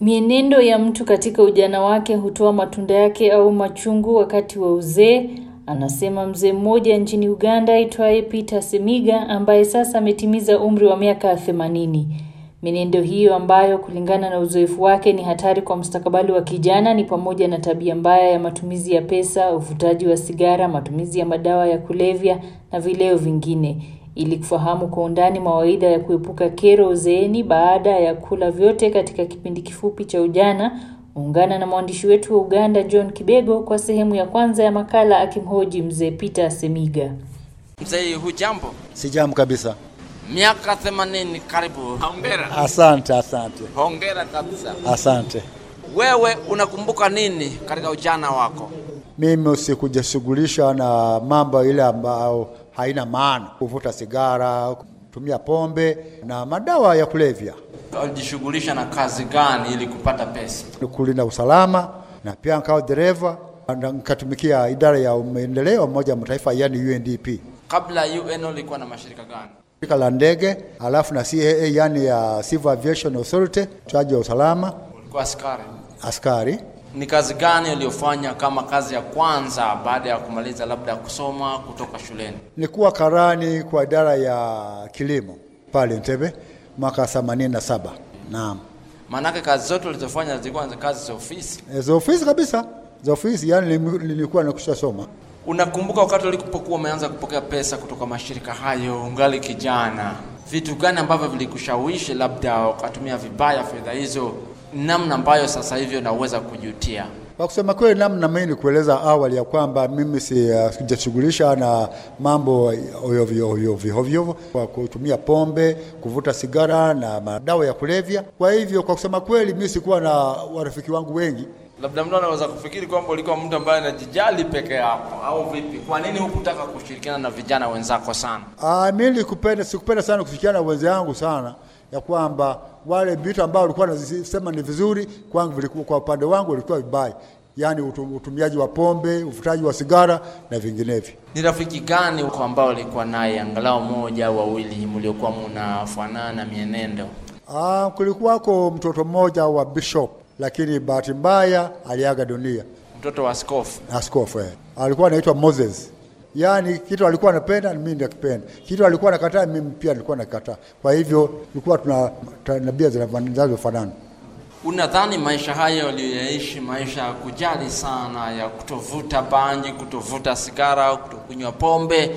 Mienendo ya mtu katika ujana wake hutoa matunda yake au machungu wakati wa uzee, anasema mzee mmoja nchini Uganda aitwaye Peter Semiga ambaye sasa ametimiza umri wa miaka 80. Mienendo hiyo ambayo kulingana na uzoefu wake ni hatari kwa mustakabali wa kijana ni pamoja na tabia mbaya ya matumizi ya pesa, uvutaji wa sigara, matumizi ya madawa ya kulevya na vileo vingine. Ili kufahamu kwa undani mawaidha ya kuepuka kero uzeeni baada ya kula vyote katika kipindi kifupi cha ujana, ungana na mwandishi wetu wa Uganda John Kibego kwa sehemu ya kwanza ya makala akimhoji mzee Peter Semiga. Mzee, hujambo? Sijamu kabisa. Miaka 80 karibu. Hongera. Asante, asante, Hongera kabisa. asante. Wewe unakumbuka nini katika ujana wako? Mimi sikujishughulisha na mambo ile ambayo haina maana, kuvuta sigara, kutumia pombe na madawa ya kulevya, Ulijishughulisha na kazi gani ili kupata pesa? kulinda usalama na pia nikawa dereva na nikatumikia idara ya maendeleo ya Umoja wa Mataifa yani UNDP, Kabla ya UN ulikuwa na mashirika gani? shirika la ndege, alafu na CAA yani ya Civil Aviation Authority, chaji wa usalama, Ulikuwa askari. askari. Ni kazi gani uliyofanya kama kazi ya kwanza baada ya kumaliza labda kusoma kutoka shuleni? Nilikuwa karani kwa idara ya kilimo pale Entebbe mwaka 87. Naam. Maanake kazi zote ulizofanya zilikuwa ni kazi za ofisi. E, za ofisi kabisa, za ofisi yani nilim- nilikuwa nakusha soma. Unakumbuka wakati ulipokuwa umeanza kupokea pesa kutoka mashirika hayo ungali kijana, vitu gani ambavyo vilikushawishi labda ukatumia vibaya fedha hizo, namna ambayo sasa hivi unaweza kujutia? Kwa kusema kweli, namna mimi nikueleza awali ya kwamba mimi si uh, sijashughulisha na mambo ovyo ovyo ovyo ovyo kwa kutumia pombe, kuvuta sigara na madawa ya kulevya. Kwa hivyo, kwa kusema kweli, mimi sikuwa na warafiki wangu wengi Labda mtu anaweza kufikiri kwamba ulikuwa mtu ambaye anajijali peke yako, au vipi? Kwa nini hukutaka kushirikiana na vijana wenzako sana? Ah, mimi nilikupenda sikupenda sana kushirikiana na wenzangu sana ya kwamba wale vitu ambao walikuwa wanasema ni vizuri kwangu vilikuwa kwa upande wangu vilikuwa vibaya, yaani utu- utumiaji wa pombe, uvutaji wa sigara na vinginevyo. Ni rafiki gani uko ambao ulikuwa naye, angalau moja au wawili, mliokuwa mnafanana mienendo? Ah, kulikuwako mtoto mmoja wa bishop, lakini bahati mbaya aliaga dunia. Mtoto wa askofu. Askofu eh. alikuwa anaitwa Moses. Yaani kitu alikuwa anapenda mimi nakipenda, kitu alikuwa anakataa mimi pia nilikuwa nakataa. Kwa hivyo tulikuwa tuna tabia zinazofanana. Unadhani maisha haya uliyoyaishi, maisha ya kujali sana, ya kutovuta bangi, kutovuta sigara, kutokunywa pombe,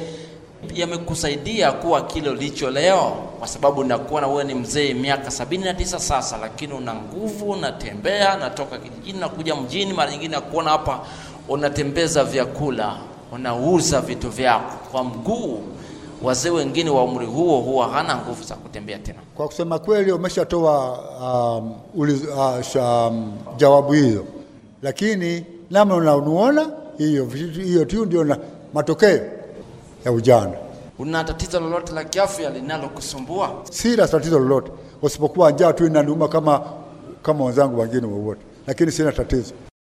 yamekusaidia kuwa kile ulicho leo? Kwa sababu nakuona wewe ni mzee miaka sabini na tisa sasa, lakini una nguvu, unatembea, natoka kijijini na kuja mjini, mara nyingine nakuona hapa unatembeza vyakula, unauza vitu vyako kwa mguu. Wazee wengine wa umri huo huwa hana nguvu za kutembea tena. Kwa kusema kweli umeshatoa um, uliz, uh, sha, um, jawabu hiyo, lakini namna unanuona hiyo vitu- hiyo tu ndio na matokeo ya ujana. Una tatizo lolote la kiafya linalokusumbua? Sina tatizo lolote, usipokuwa njaa tu inaniuma kama kama wenzangu wengine wowote, lakini sina tatizo.